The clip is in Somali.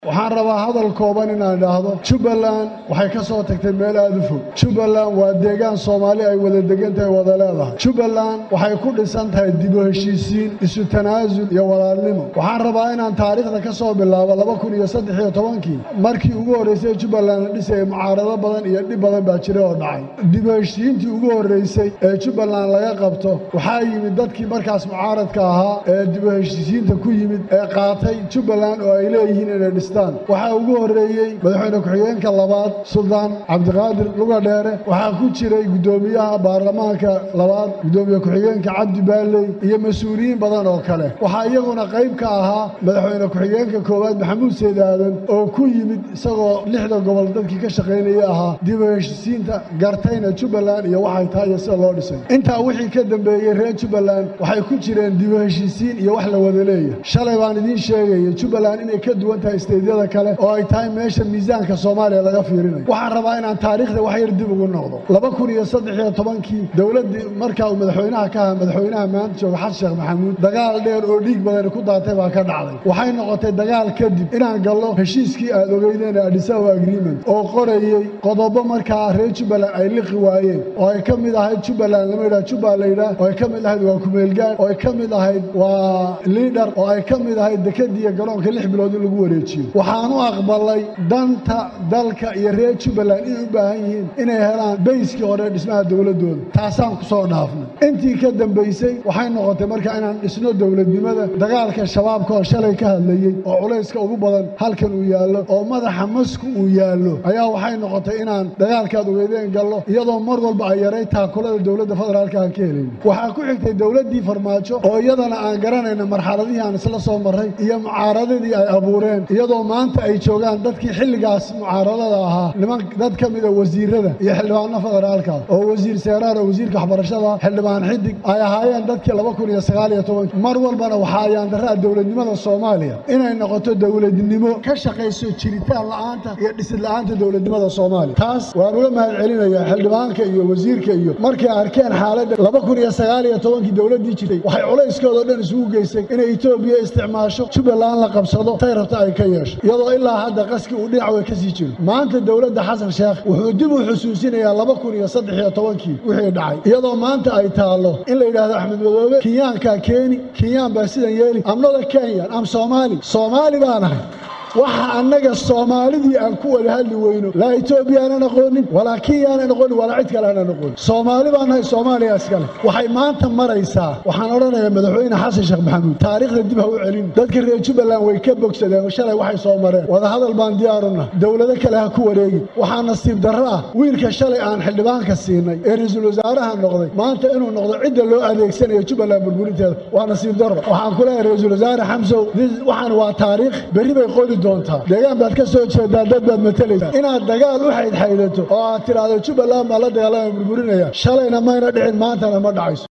waxaan rabaa hadal kooban inaan idhaahdo jubbaland waxay ka soo tagtay meel aad u fog jubbaland waa deegaan soomaali ay wada degan tahay wada leedahay jubbaland waxay ku dhisan tahay dib u heshiisiin isu tanaasul iyo walaalnimo waxaan rabaa inaan taariikhda ka soo bilaabo laba kun iyo saddex iyo tobankii markii ugu horraysay jubbaland la dhisayay mucaarado badan iyo dhib badan baa jira oo dhacay dib u heshiisiintii ugu horraysay ee jubbaland laga qabto waxaa yimid dadkii markaas mucaaradka ahaa ee dib u heshiisiinta ku yimid ee qaatay jubbaland oo ay leeyihiin inay dhistaan waxaa ugu horreeyey madaxweyne ku-xigeenka labaad suldaan cabdiqaadir luga dheere waxaa ku jiray guddoomiyaha baarlamaanka labaad guddoomiye ku-xigeenka cabdi baalley iyo mas-uuliyiin badan oo kale waxaa iyaguna qayb ka ahaa madaxweyne ku-xigeenka koowaad maxamuud seyd aadan oo ku yimid isagoo lixda gobol dadkii ka shaqaynaya ahaa dib u heshisiinta gartayna jubbaland iyo waxay tahay iyo sida loo dhisay intaa wixii ka dambeeyey reer jubbaland waxay ku jireen dib u heshisiin iyo wax la wada leeyahay shalay baan idiin sheegaya jubbaland inay ka duwan tahay steydyada kale oo ay tahay meesha miisaanka soomaaliya laga fiirinayo waxaan rabaa inaan taariikhda wax yar dib ugu noqdo laba kun iyo saddex iyo tobankii dowladdii markaa uu madaxweynaha ka aha madaxweynaha maanta jooga xasan sheekh maxamuud dagaal dheer oo dhiig badani ku daatay baa ka dhacday waxay noqotay dagaal kadib inaan gallo heshiiskii aad ogeydeen adhisawa agreement oo qorayey qodobo markaa reer jubbaland ay liqi waayeen oo ay ka mid ahayd jubbaland lama yidhaha jubba la yidhaah oo ay ka mid ahayd waa kumeelgaan oo ay ka mid ahayd waa liidhar oo ay ka mid ahayd dekadiiyo garoonka lix bilood in lagu wareejiyo waxaan u aqbalay danta dalka iyo reer jubbaland inay u baahan yihiin inay helaan bayskii hore dhismaha dowladdooda taasaan ku soo dhaafnay intii ka dambaysay waxay noqotay marka inaan dhisno dowladnimada dagaalka shabaabka oo shalay ka hadlayey oo culayska ugu badan halkan uu yaallo oo madaxa masku uu yaallo ayaa waxay noqotay inaan dagaalkaad ogeydeen gallo iyadoo mar walba ay yaray taakulada dowladda federaalka aan ka helayn waxaa ku xigtay dowladdii farmaajo oo iyadana aan garanayna marxaladihii aan isla soo marray iyo mucaaradadii ay abuureen iyadoo maanta ay joogaan dadkii xilligaas mucaaradada ahaa niman dad ka mida wasiirada iyo xildhibaano federaalka oo wasiir seeraar oo wasiirka waxbarashada xildhibaan xidig ay ahaayeen dadkii laba kun iyo sagaal iyo tobanki mar walbana waxaa ayaandaraa dowladnimada soomaaliya inay noqoto dowladnimo ka shaqayso jiritaan la'aanta iyo dhisid la'aanta dowladnimada soomaaliya taas waan uga mahad celinayaa xildhibaanka iyo wasiirka iyo markay arkeen xaaladda laba kun iyo sagaal iyo tobankii dowladdii jirtay waxay culayskooda dhan isugu geysay inay etoobiya isticmaasho jubbaland la qabsado tay rabta ay ka yeesho iyadoo ilaa hadda qaski uu dhinac way ka sii jiro maanta dowladda xasan sheekh wuxuu dib u xusuusinayaa laba kun iyo saddex iyo tobankii wixii dhacay iyadoo maanta ay taallo in la yidhaahdo axmed madoobe kenyaankaa keeni kenyaan baa sidan yeeli amnada kenyan am soomaali soomaali baan ahay waxa annaga soomaalidii aan ku wada hadli weyno laa etoobiya aanan aqoonin walaa kenya aanan aqoonin walaa cid kale aanan aqoonin soomaali baan nahay soomaaliya iskale waxay maanta maraysaa waxaan odhanayaa madaxweyne xasan sheekh maxamuud taariikhda dib ha u celin dadka reer jubbaland way ka bogsadeen shalay waxay soo mareen wadahadal baan diyaaruna dowlado kale ha ku wareegi waxaa nasiib darro ah wiilka shalay aan xildhibaanka siinay ee ra-iisul wasaaraha noqday maanta inuu noqdo cidda loo adeegsanayo jubbaland burburinteeda waa nasiib darro waxaan ku leeyahay ra-iisul wasaare xamsow waxaan waa taariikh berri bay qodi deegaan baad ka soo jeedaa dad baad matalaysaa inaad dagaal u xaydxaydato oo aad tidhaahdo jubbaland baa la dagaalama burburinaya shalayna mayna dhicin maantana ma dhacayso